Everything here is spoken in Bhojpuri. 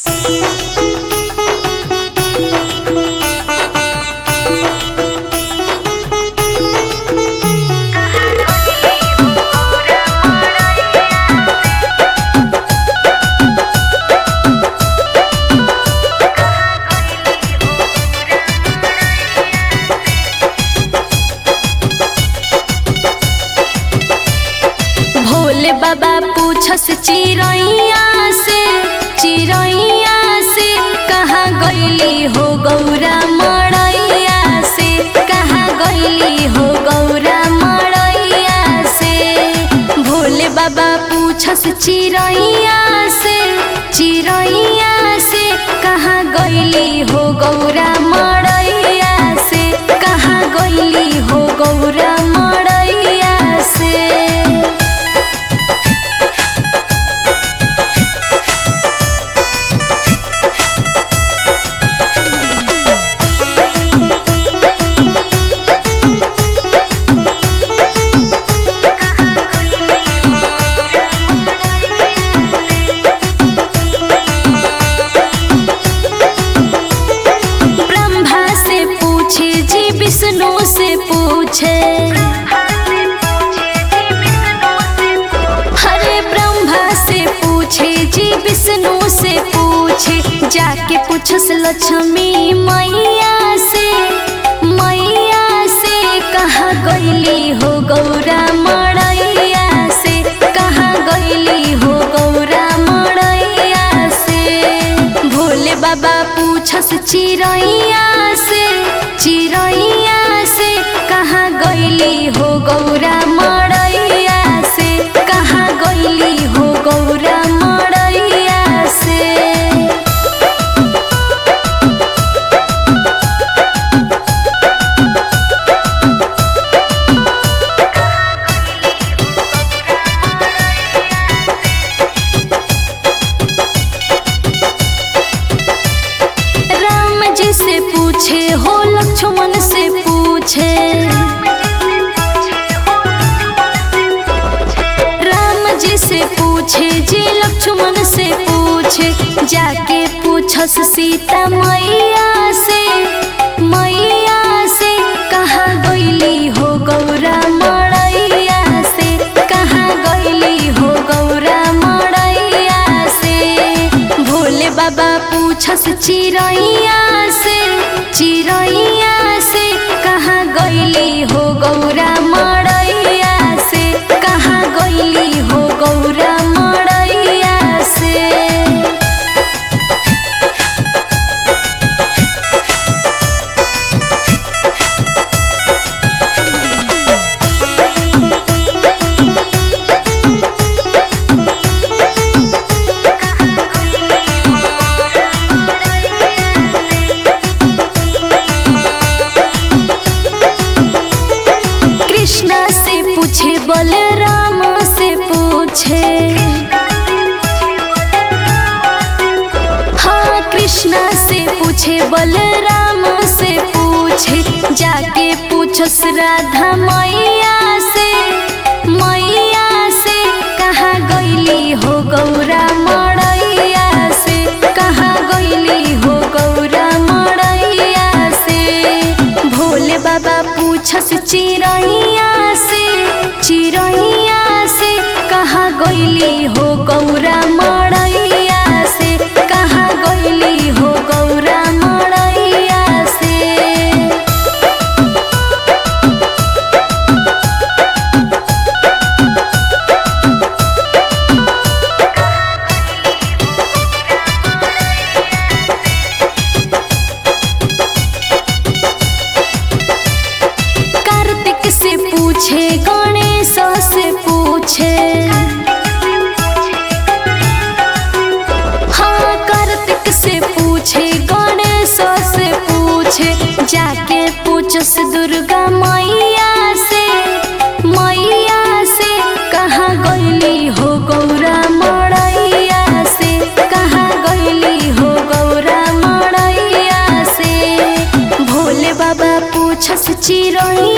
बाबा पूछस चिरैया से चिरैया से कहाँ गईली हो गौरा मड़ैया से कहाँ गईली हो गौरा मड़ैया से भोले बाबा पूछस चिरैया से चिरैया से कहाँ गईली हो गौरा मड़ैया से कहाँ गईली हो गौरा मड़ैया से ब्रह्मा से पूछे जी विष्णु से पूछे हरे ब्रह्मा से पूछे जी विष्णु से पूछे जाके पूछस लक्ष्मी मैया से मैया से कहाँ गईली हो गौरा मड़ैया से कहाँ गईली हो गौरा मड़ैया से भोले बाबा पूछस चिरैया से चिरैया से कहाँ गईली हो गौरा मड़ैया से कहाँ गईली हो गौरा मड़ैया से राम जी से पूछे हो लक्ष्मण से पूछे राम जी से पूछे जी लक्ष्मण से पूछे जाके पूछस सीता मैया से मैया से कहाँ गईली हो गौरा मड़ैया से कहाँ गईली हो गौरा मड़ैया से भोले बाबा पूछस चिरैया से चिरैया से कहाँ गईली हो गौरा मड़ैया से कहाँ गईली हो गौरा मड़ैया से कृष्णा से पूछे बलराम से पूछे हाँ कृष्णा से पूछे बलराम से पूछे जाके पूछस राधा मैया से मैया से कहाँ गईली हो गौरा मड़ैया से कहाँ गईली हो गौरा मड़ैया से भोले बाबा पूछस चिरैया से चिरैया से कहाँ गईली हो गौरा मड़ैया से कहाँ गईली हो गौरा मड़ैया से कार्तिक से पूछे गणेश से पूछे हाँ कार्तिक से पूछे गणेश से पूछे जाके पूछस दुर्गा मैया से मैया से कहाँ गईली हो गौरा मड़ैया से कहाँ गईली हो गौरा मड़ैया से भोले बाबा पूछस चिरैया